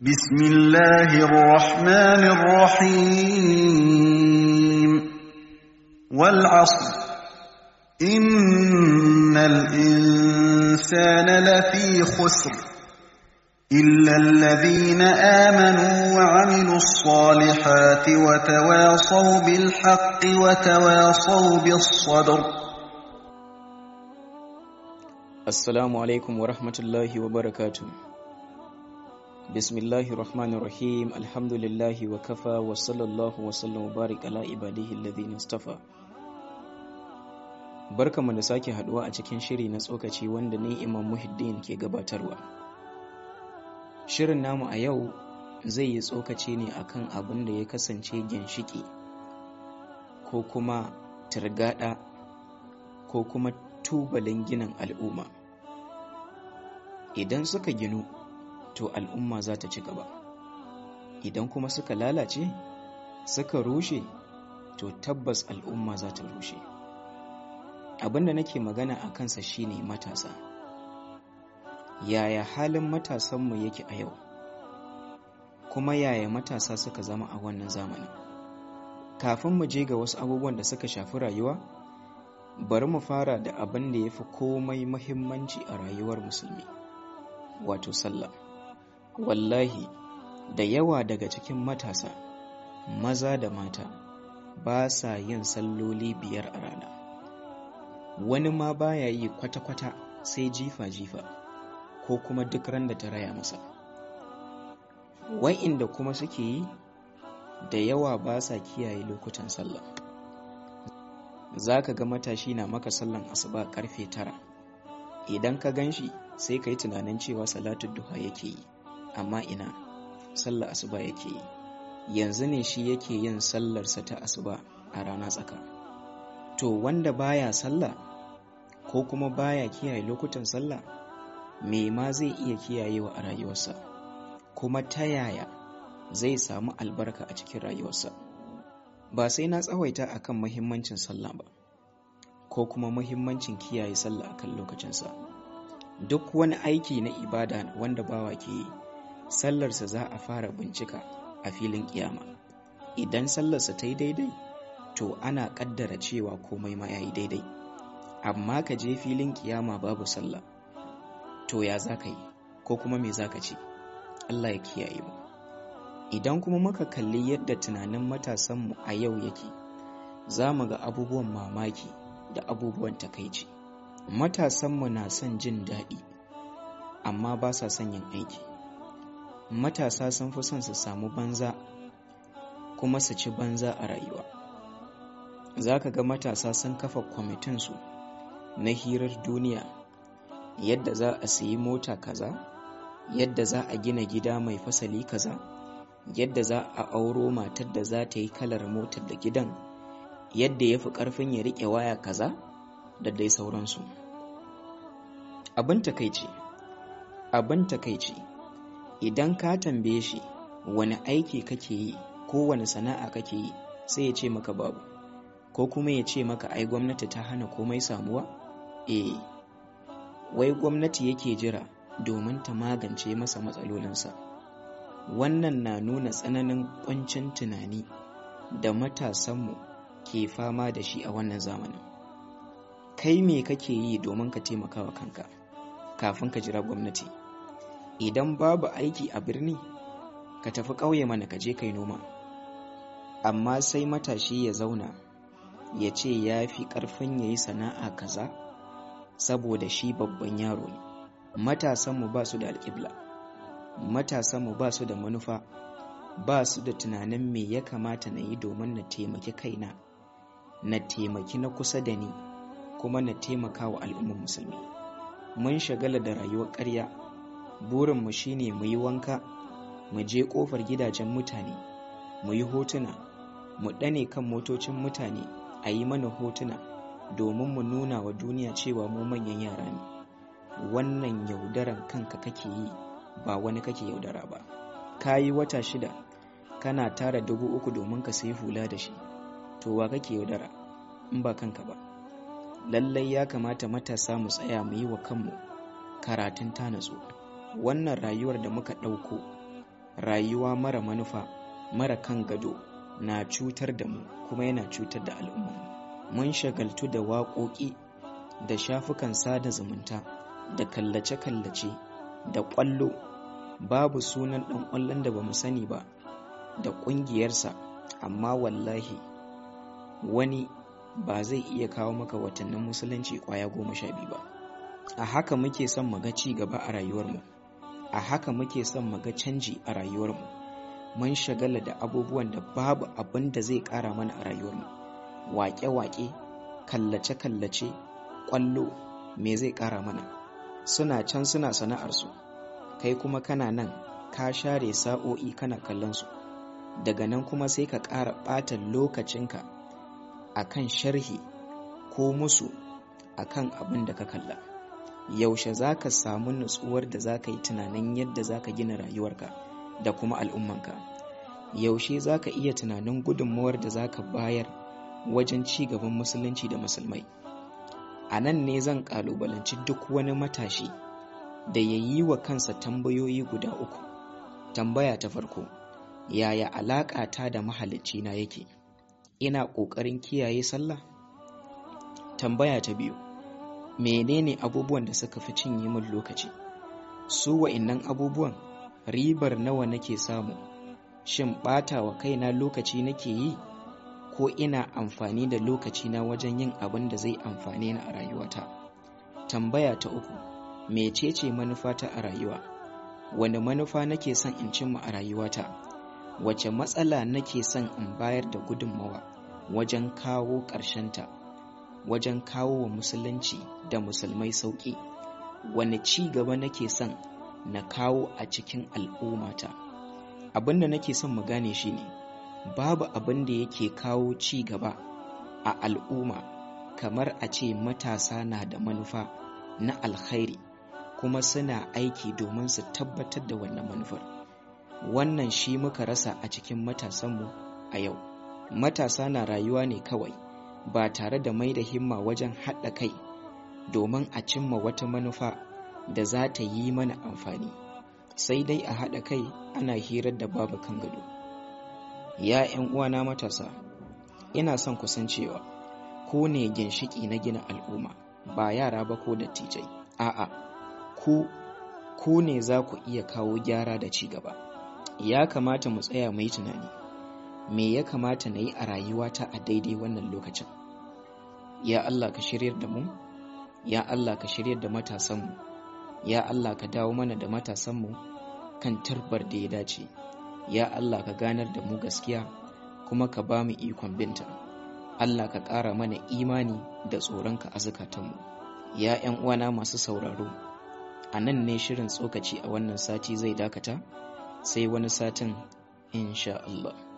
بسم الله الرحمن الرحيم والعصر إن الإنسان لفي خسر إلا الذين آمنوا وعملوا الصالحات وتواصوا بالحق وتواصوا بالصبر Assalamu alaikum wa rahmatullahi wa barakatu. Bismillahir Rahmanir Rahim. Alhamdulillahi wa kafa wa sallallahu wa sallam wa barik ala ibadihi alladhina istafa. Barkamu da sake haduwa a cikin shiri na tsokaci wanda ni Imam Muhiddin ke gabatarwa. Shirin namu a yau zai yi tsokaci ne akan abin da ya kasance ginshiki ko kuma turgada ko kuma tubalin ginin al'umma idan suka ginu to al'umma za ta ci gaba idan kuma suka lalace suka rushe to tabbas al'umma za ta rushe abinda nake magana a kansa shine matasa yaya halin matasanmu yake a yau kuma yaya matasa suka zama a wannan zamanin kafin mu je ga wasu abubuwan da suka shafi rayuwa bari mu fara da abin da ya fi komai mahimmanci a rayuwar musulmi wato sallah wallahi da yawa daga cikin matasa maza da mata ba sa yin salloli biyar a rana wani ma baya yi kwata-kwata sai jifa-jifa ko kuma duk ran da ta raya masa wa'inda kuma suke yi da yawa ba sa kiyaye lokutan sallah za ka ga matashi na maka sallan asuba karfe tara idan ka gan shi sai ka yi tunanin cewa salatu duha yake yi amma ina sallar asuba yake yi yanzu ne shi yake yin sallarsa ta asuba a rana tsaka to wanda baya sallah ko kuma baya kiyaye lokutan sallah me ma zai iya kiyayewa a rayuwarsa kuma ta yaya zai samu albarka a cikin rayuwarsa ba sai na tsawaita akan muhimmancin sallah ba ko kuma muhimmancin kiyaye sallah akan lokacinsa duk wani aiki na ibada wanda bawa ke yi sallarsa za a fara bincika a filin kiyama idan sallarsa ta yi daidai to ana kaddara cewa komai ma ya yi daidai amma ka je filin kiyama babu sallah to ya za ka yi ko kuma me za ka ce allah ya kiyaye mu idan kuma muka kalli yadda tunanin matasanmu a yau yake za mu ga abubuwan mamaki da abubuwan takaici matasanmu na son jin daɗi amma ba sa son yin aiki matasa sun fi son su samu banza kuma su ci banza a rayuwa za ka ga matasa sun kafa kwamitinsu na hirar duniya yadda za a sayi mota kaza yadda za a gina gida mai fasali kaza yadda za a auro matar da za ta yi kalar motar da gidan yadda ya fi ƙarfin ya riƙe waya kaza da dai sauransu abin takaici abin takaici idan ka tambaye shi wani aiki kake yi ko wani sana'a kake yi sai ya ce maka babu ko kuma ya ce maka ai gwamnati ta hana komai samuwa eh wai gwamnati yake jira domin ta magance masa matsalolinsa wannan na nuna tsananin ƙuncin tunani da matasanmu ke fama da shi a wannan zamanin kai me kake yi domin ka taimaka wa kanka kafin ka jira gwamnati idan babu aiki a birni ka tafi ƙauye mana ka je kai noma amma sai matashi ya zauna ya ce ya fi ƙarfin ya yi sana'a kaza saboda shi babban yaro ne matasanmu ba su da alƙibla matasanmu ba su da manufa ba su da tunanin me ya kamata na yi domin na taimaki kaina na taimaki na kusa da ni kuma na taimaka wa al'ummar musulmi mun shagala da rayuwar ƙarya burinmu shine mu yi wanka mu je ƙofar gidajen mutane mu yi hotuna mu ɗane kan motocin mutane a yi mana hotuna domin mu nuna wa duniya cewa mu manyan yara ne wannan yaudaran kanka kake yi ba wani kake yaudara ba ka yi wata shida kana tara dubu uku domin ka sayi hula da shi to wa kake yaudara in ba kanka ba lallai ya kamata matasa mu tsaya mu yi wa kanmu karatun tanatsu wannan rayuwar da muka ɗauko rayuwa mara manufa mara kan gado na cutar da mu kuma yana cutar da al'umma mun shagaltu da waƙoƙi da shafukan sada zumunta da kallace-kallace da ƙwallo babu sunan ɗan ƙwallon da ba mu sani ba da ƙungiyarsa amma wallahi wani ba zai iya kawo maka watannin musulunci ƙwaya goma sha biyu ba a haka muke son mu ga ci gaba a rayuwarmu a haka muke son mu ga canji a rayuwarmu mun shagala da abubuwan da babu abin da zai ƙara mana a rayuwarmu waƙe-waƙe kallace-kallace ƙwallo me zai ƙara mana suna can suna sana'arsu kai kuma kana nan ka share sa'o'i kana kallon su daga nan kuma sai ka ƙara ɓata lokacinka a kan sharhi ko musu a kan abin da ka kalla yaushe za ka samu nutsuwar da za ka yi tunanin yadda za ka gina rayuwarka da kuma al'ummanka yaushe za ka iya tunanin gudunmawar da za ka bayar wajen ci gaban musulunci da musulmai a nan ne zan ƙalubalanci duk wani matashi da ya yi wa kansa tambayoyi guda uku tambaya ta farko yaya alaƙa ta da mahalicci na yake ina ƙoƙarin kiyaye sallah tambaya ta biyu menene abubuwan da suka fi cinye min lokaci su wa'innan abubuwan ribar nawa nake samu shin ɓata wa kaina lokaci nake yi ko ina amfani da lokacina wajen yin abin da zai amfane ni a rayuwata tambaya ta uku mecece manufata a rayuwa wani manufa nake son in cimma a rayuwata wace matsala nake son in bayar da gudunmawa wajen kawo ƙarshenta wajen kawo wa musulunci da musulmai sauƙi wani ci gaba nake son na kawo a cikin al'ummata abin da nake son mu gane shi ne babu abin da yake kawo ci gaba a al'umma kamar a ce matasa na da manufa na alkhairi kuma suna aiki domin su tabbatar da wannan manufar wannan shi muka rasa a cikin matasanmu a yau matasa na rayuwa ne kawai ba tare da mai da himma wajen haɗa kai domin a cimma wata manufa da za ta yi mana amfani sai dai a haɗa kai ana hirar da babu kan gado ya 'yan uwana matasa ina son kusancewa ko ne ginshiki na gina al'umma ba yara ba ko dattijai a'a ku ku ne za ku iya kawo gyara da ci gaba ya kamata mu tsaya mu yi tunani me ya kamata na yi a rayuwata a daidai wannan lokacin ya Allah ka shiryar da mu ya Allah ka shiryar da matasanmu ya Allah ka dawo mana da matasanmu kan tarbar da ya dace ya Allah ka ganar da mu gaskiya kuma ka ba mu ikon binta Allah ka ƙara mana imani da tsoronka a zukatanmu ya 'yan uwana masu sauraro a nan ne shirin tsokaci a wannan sati zai dakata sai wani satin insha Allah